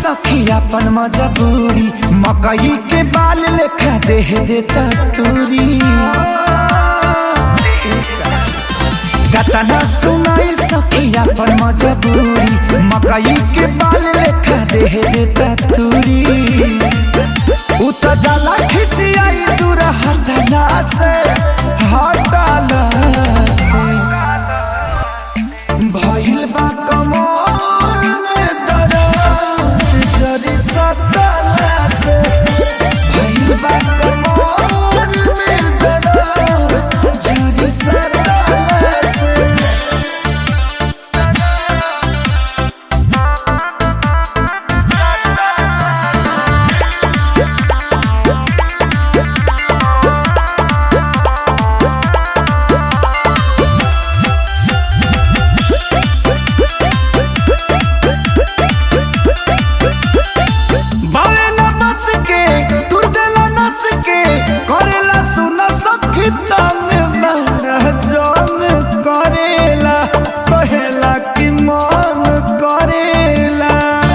सखी अपन मजबूरी मकई के बाल लेखा देह देता तूरी गतना सुनाई सखी अपन मजबूरी मकई के बाल लेखा देह देता तूरी उ त जाला खिसियाई दूर हटना से हटला से भइल बा कमर में दर्द जरी सटला से भइल बा कमर में दर्द जरी सटला से बावे न बस के तुर देला नस के करेला सुना सखी तंग बहना जान करेला कहेला कि मन करेला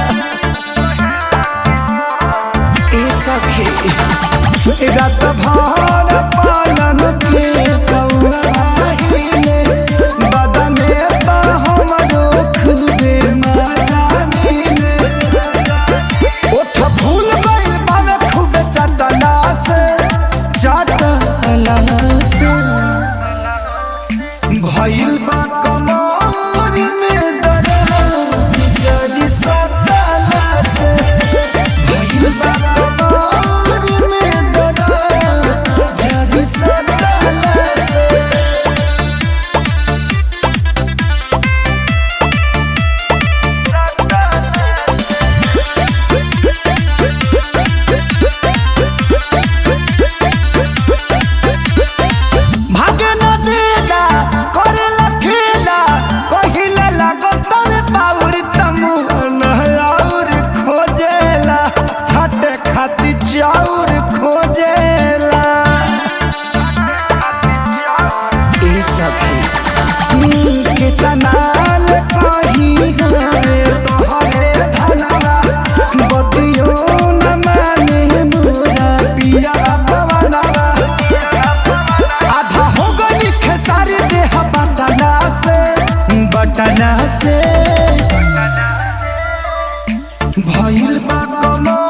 ए सखी रात भर पालन के कौआहिले बदने त हमरो खुदे मजा मिले ओठ फूल गइल बावे खूबे चटला से चटला से भइल बा कमर में दर्द जरी सटला से भइल बा कमर में दर्द जरी सटला से भागे न देला करेला खेला कहिले लागत तवे पाउर तमु और खोजेला छटे खाती चाउर खोजेला ए सखी के तनाल कही गए तोहरे धनवा बतियो न माने मोरा पिया पवनवा आधा हो गई खेसारी देह बटना से बटना से भइल बा कमर